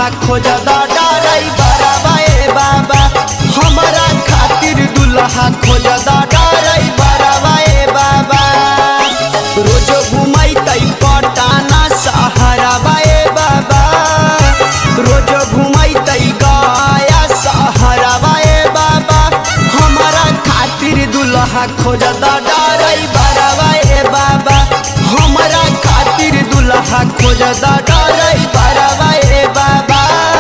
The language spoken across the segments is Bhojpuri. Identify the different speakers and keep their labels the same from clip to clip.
Speaker 1: दुल्हा खोज डराई बराबा ए बाबा हमारा खातिर दुल्हा खोज डराई बराबा ए बाबा रोज घुमाई तई पटाना सहारा बाए बाबा रोज घुमाई तई गया सहारा बाए बाबा हमारा खातिर दुल्हा खोज डराई बराबा ए बाबा हमारा खातिर दुल्हा खोज डराई बराबा ए बाबा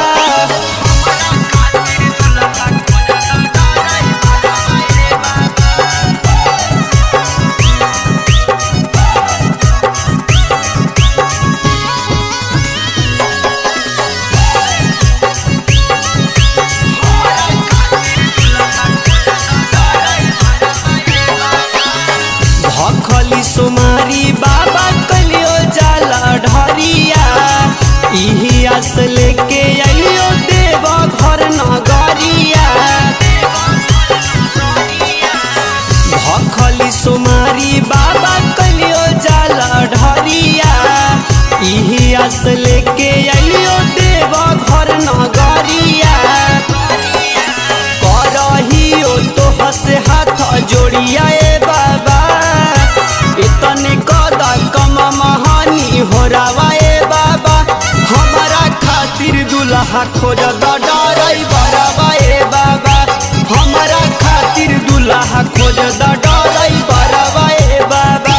Speaker 1: भखली सोमारी बाबा कलियो जाला ढरिया इही आस लेके आइयो देव घर नगरिया भखली सोमारी बाबा कलियो जाला ढरिया इही आस लेके आइयो देव घर नगरिया करहियो तो हसे हाथ जोड़िया ए बाबा इतने कदा कम महानी हो रावा ए बाबा हमारा खातिर दुल्हा खोज डराई बराबा ए बाबा हमारा खातिर दुल्हा खोज डराई बराबा ए बाबा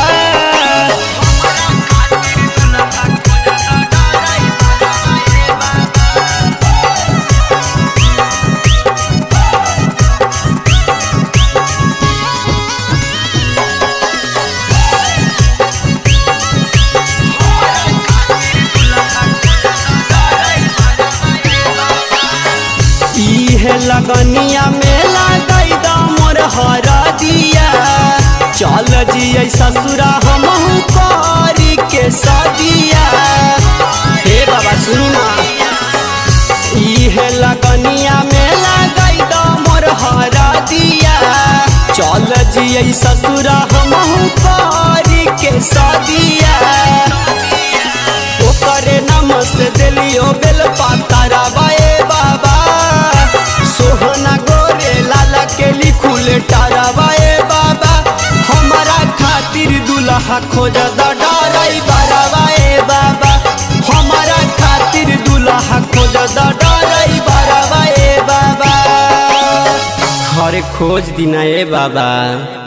Speaker 1: इहे लगनिया मेला गई मोर हरा दिया चल जियै ससुरा हमहू करी के सदिया हे बाबा सुनी ना इहे लगनिया मेला गई मोर हरा दिया चल जियै ससुरा हमहू करी के सदिया ओकरे नम से दिलियो बेल पातारा बाए बाबा सोहना गोरे लाला के लिखुल टारा बाए बाबा हमारा खातिर दुल्हा खोज डराई बराबा ए बाबा हमारा खातिर दुल्हा खोज डराई बराबा ए बाबा हरे खोज दिना ए बाबा